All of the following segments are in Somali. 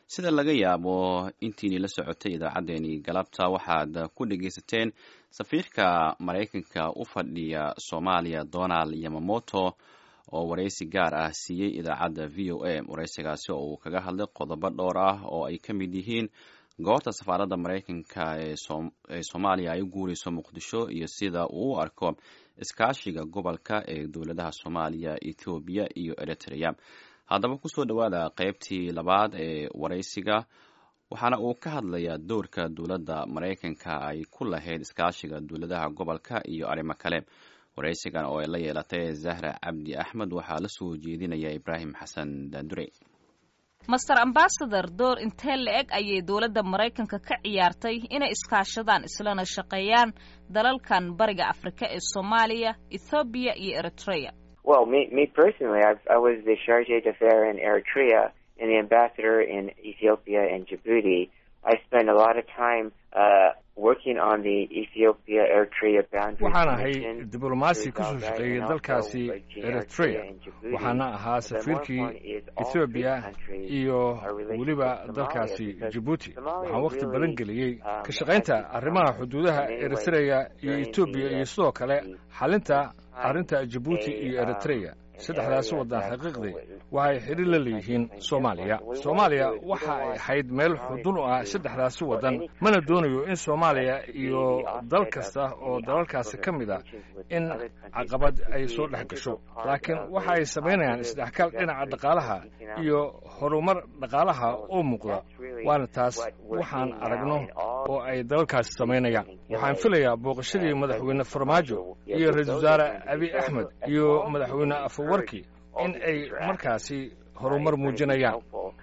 sida laga yaabo intiinii la socotay idaacaddeenii galabta waxaad ku dhegaysateen safiirka maraykanka u fadhiya soomaaliya donald yamamoto oo waraysi gaar ah siiyey idaacadda v o a waraysigaasi oo uu kaga hadlay qodobo dhowr ah oo ay ka mid yihiin goorta safaaradda maraykanka ee soomaaliya ay u guurayso muqdisho iyo sida uu u arko iskaashiga gobolka ee dowladaha soomaaliya ethoobiya iyo eritrea haddaba kusoo dhowaada qeybtii labaad ee waraysiga waxaana uu ka hadlayaa doorka dowladda maraykanka ay ku lahayd iskaashiga dowladaha gobolka iyo arrimo kale waraysigan oo ay la yeelatay zahra cabdi axmed waxaa la soo jeedinaya ibraahim xasan daandure master ambasador door intee la-eg ayay dowladda maraykanka ka ciyaartay inay iskaashadaan islana shaqeeyaan dalalkan bariga afrika ee soomaaliya ethoobiya iyo eritrea Well, me, me personally, I've, I was the charge d'affaires in Eritrea and the ambassador in Ethiopia and Djibouti. I spent a lot of time uh, working on the Ethiopia Eritrea boundary. waxaan ahay diblomaasi ka soo shaqeeyey dalkaasi eritrea waxaana ahaa safiirkii ethoobiya iyo weliba dalkaasi jibuuti waxaan wakhti badan geliyey ka shaqaynta arrimaha xuduudaha eritrea iyo etoobiya iyo sidoo kale xalinta arrinta jibuuti iyo eritrea saddexdaasi waddan xaqiiqdii waxay xidhiir la leeyihiin soomaaliya soomaaliya waxa ay ahayd meel xudun u ah saddexdaasi waddan mana doonayo in soomaaliya iyo dal kasta oo dalalkaasi ka mid a in caqabad ay soo dhex gasho laakiin waxa ay samaynayaan isdhexgal dhinaca dhaqaalaha iyo horumar dhaqaalaha oo muuqda waana taas waxaan aragno oo ay dalalkaasi samaynayaan waxaan filayaa booqashadii madaxweyne farmaajo iyo ra-iisul wasaare abiy axmed iyo madaxweyne afawarki in ay markaasi horumar muujinayaan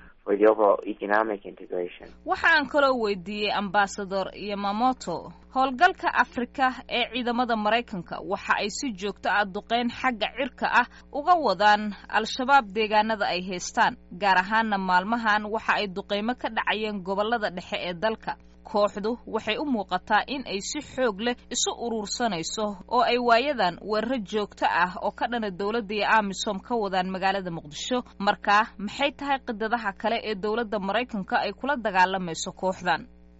waxa aan kaloo weydiiyey ambasador yamamoto howlgalka afrika ee ciidamada maraykanka waxa ay si joogto ah duqeyn xagga cirka ah uga wadaan al-shabaab deegaanada ay haystaan gaar ahaanna maalmahan waxa ay duqeymo ka dhacayeen gobollada dhexe ee dalka kooxdu waxay u muuqataa in ay si xoog leh isu uruursanayso oo ay waayadan weeraro joogto ah oo ka dhana dowladda iyo amisom ka wadaan magaalada muqdisho markaa maxay tahay qidadaha kale ee dowladda maraykanka ay kula dagaalamayso kooxdan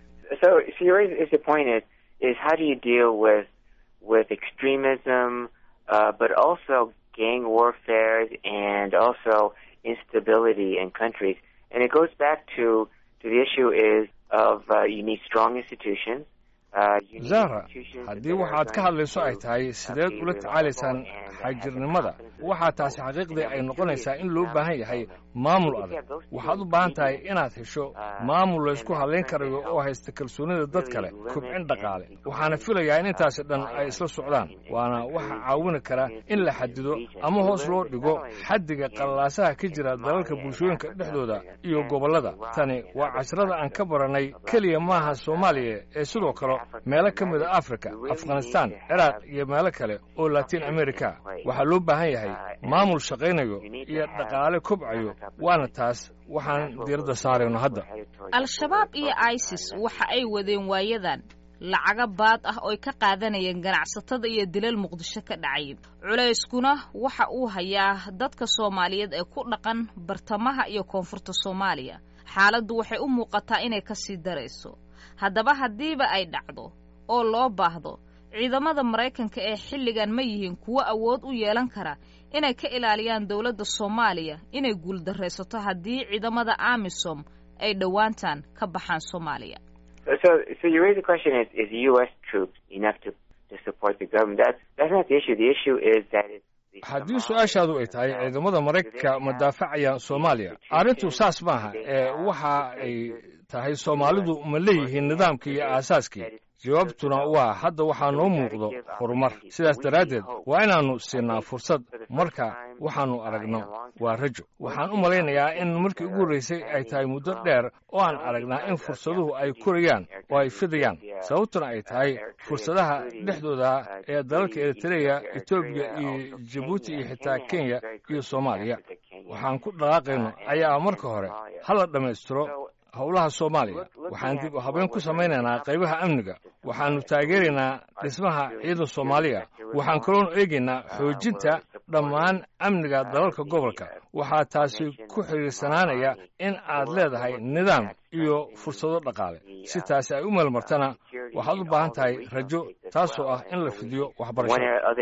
gang warfare and also instability in countries and it goes back to to the issue is of uh, you need strong institutions zahra haddii waxaad ka hadlayso ay tahay sideed ula tacaalaysaan xagjirnimada waxaa taasi xaqiiqdii ay noqonaysaa in loo baahan yahay maamul adag waxaad u baahan tahay inaad hesho maamul laysku hadlayn karayo oo haysta kalsoonida dad kale kobcin dhaqaale waxaana filayaa in intaasi dhan ay isla socdaan waana waxa caawini kara in la xadido ama hoos loo dhigo xaddiga qallalaasaha ka jira dalalka bulshooyinka dhexdooda iyo gobollada tani waa cashrada aan ka baranay keliya maaha soomaaliya ee sidoo kale meelo ka mida africa afghanistan ciraaq iyo meelo kale oo latin america waxaa loo baahan yahay maamul shaqaynayo iyo dhaqaale kobcayo waana taas waxaan diiradda saarayno hadda al-shabaab iyo isis waxa ay wadeen waayadan lacaga baad ah ooy ka qaadanayeen ganacsatada iyo dilal muqdisho ka dhacay culayskuna waxa uu hayaa dadka soomaaliyeed ee ku dhaqan bartamaha iyo koonfurta soomaaliya xaaladdu waxay u muuqataa inay ka sii darayso haddaba haddiiba ay dhacdo oo loo baahdo ciidamada maraykanka ee xilligan ma yihiin kuwo awood u yeelan kara inay ka ilaaliyaan dowladda soomaaliya inay guuldaraysato haddii ciidamada amisom ay dhowaantan ka baxaan soomaaliya haddii su-aashaadu ay tahay ciidamada maraykanka ma daafacayaan soomaaliya arrintu saas maaha ee waxa ay tahay soomaalidu ma leeyihiin nidaamkii iyo aasaaskii jawaabtuna waa hadda waxaa noo muuqdo horumar sidaas daraaddeed waa inaannu siinaa fursad marka waxaannu aragno waa rajo waxaan u malaynayaa in markii ugu horraysay ay tahay muddo dheer oo aan aragnaa in fursaduhu ay korayaan oo ay fidayaan sababtuna ay tahay fursadaha dhexdooda ee dalalka eritreya etoobiya iyo jibuuti iyo xitaa kenya iyo soomaaliya waxaan ku dhaqaaqayno ayaa marka hore hala dhammaystiro howlaha soomaaliya waxaan dib u habeyn ku samaynaynaa qaybaha amniga waxaannu taageeraynaa dhismaha ciidan soomaaliya waxaan kaloonu eegaynaa xoojinta dhammaan amniga dalalka gobolka waxaa taasi ku xidhiirsanaanaya in aad leedahay nidaam iyo fursado dhaqaale si taasi ay u meelmartana waxaad u baahan tahay rajo taasoo ah in la fidiyo waxbarashada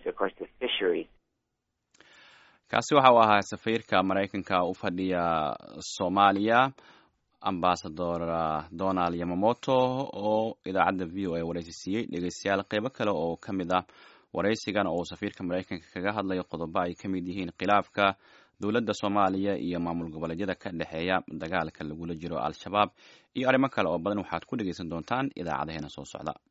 kaasi waxa uu ahaa safiirka maraykanka u fadhiya soomaaliya ambasador donald yamamoto oo idaacadda v o a waraysi siiyey dhegeystayaal qeybo kale oo ka mid ah waraysigan oo safiirka maraykanka kaga hadlayo qodobo ay ka mid yihiin khilaafka dowladda soomaaliya iyo maamul goboleedyada ka dhexeeya dagaalka lagula jiro al-shabaab iyo arrimo kale oo badan waxaad ku dhegeysan doontaan idaacadaheena soo socda